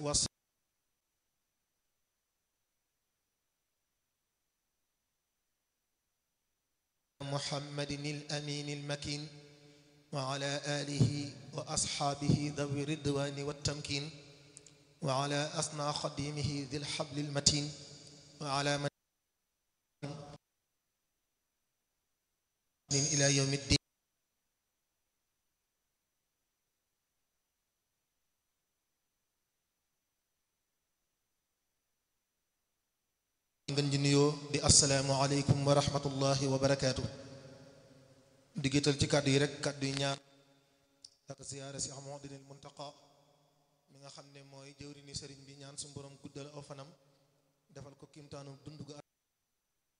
wa محمد الأمين المكين وعلى آله وأصحابه ذوي الرضوان والتمكين وعلى أصنع خديمه ذي الحبل المتين وعلى من إلى يوم الدين ngeen ji nuyoo di assalaamu aleykum wa rahmatullahi wa barakaatu di gétal ci kàddu yi rek kàddu yi ñaan ak ziyaara si Muhammadinil Muntaqa mi nga xam ne mooy jëwri ni sëriñ bi ñaan su borom guddal aw fanam defal ko kimtaanu dund gu